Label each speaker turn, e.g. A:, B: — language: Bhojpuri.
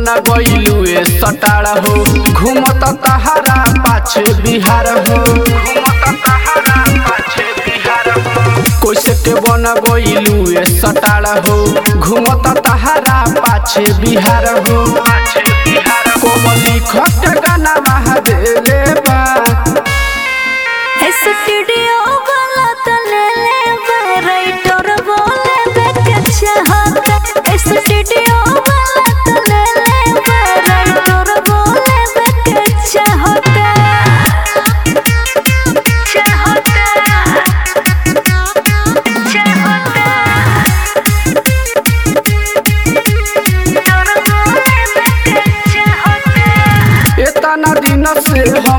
A: बना गइलू ए सटार हो घूमत तहारा पाछे बिहार हो कैसे के बना गइलू ए सटार हो घूमत तहारा पाछे बिहार हो कोमली खट गाना महादेले बा
B: स्टूडियो वाला तो ले ले राइटर बोले बेके चाहता स्टूडियो वाला तो ले ले राइटर बोले बेके चाहता चाहता चाहता तोर बोले बेके चाहता
A: इतना दिन से